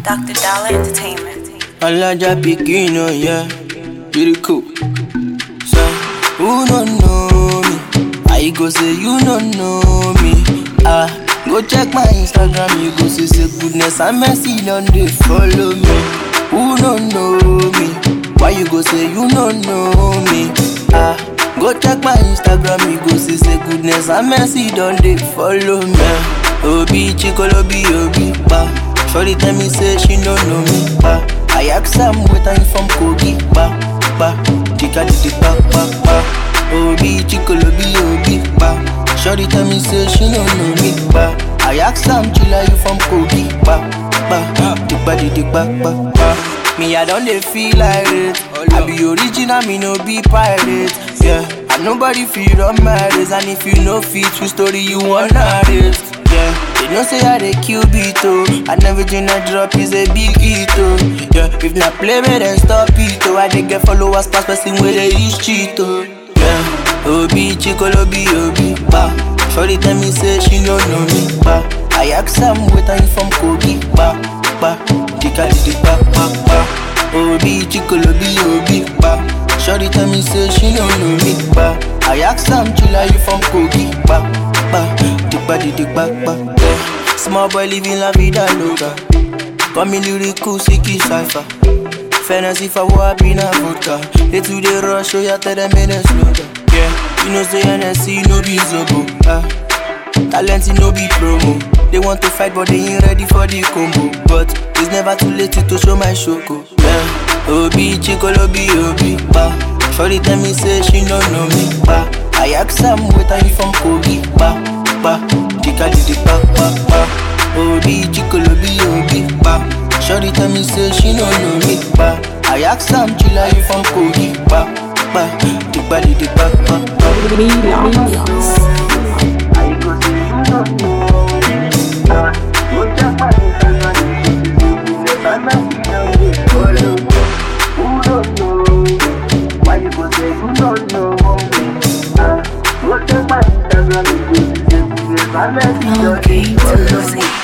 Dr. Dollar Entertainment. Alaja pikin, oh yeah, pretty cool. So, who don't know me? I go say you don't know me. Ah, go check my Instagram, you go see say goodness and mercy don't they follow me. Who don't know me? Why you go say you don't know me? Ah, go check my Instagram, you go see say goodness and mercy don't they follow me. Obi chikolobi obi pa. Shorty tell me say she don't know me pa. I ask am where I'm from Kogi pa pa. Chika di pa pa pa. Obi chikolobi obi pa. Shorty tell me say she don't know me pa. I ask am chila you from Kogi pa pa. Dipa di di pa pa pa. Me I don't dey feel like it. I be original, me no be pirate. Yeah, and nobody feel run my race. And if you know fit, true story you wanna it. Yeah, they know say I dey kill beat oh And everything I drop is a big hit oh Yeah, if not play me then stop it oh I dey get followers pass person where they use cheat oh Yeah, Obi Chikolobi Obi pa Shorty tell me say she no know me pa I ask am where I'm from Kogi pa pa Chika di pa pa pa Obi Chikolobi Obi pa Shorty tell me say she no know me pa I ask am chila you from Kogi pa pa Dipa di di pa pa yeah. Small boy living la vida loca Come in lyrical sicky cipher Fantasy for what be na vodka They to the rush so ya tell them in a slow down Yeah, you know say NSC no be zobo ah. Talent no be promo They want to fight but they ain't ready for the combo But it's never too late to show my shoko yeah. Obi chikolobi obi pa Shorty tell me say she no know me pa I ask am where I'm from Kogi pa pa Chika di di pa pa pa Obi chikolobi obi pa Shorty tell me say she no know me pa I ask am chila you from Kogi pa pa Chika di di pa pa pa Okay, to the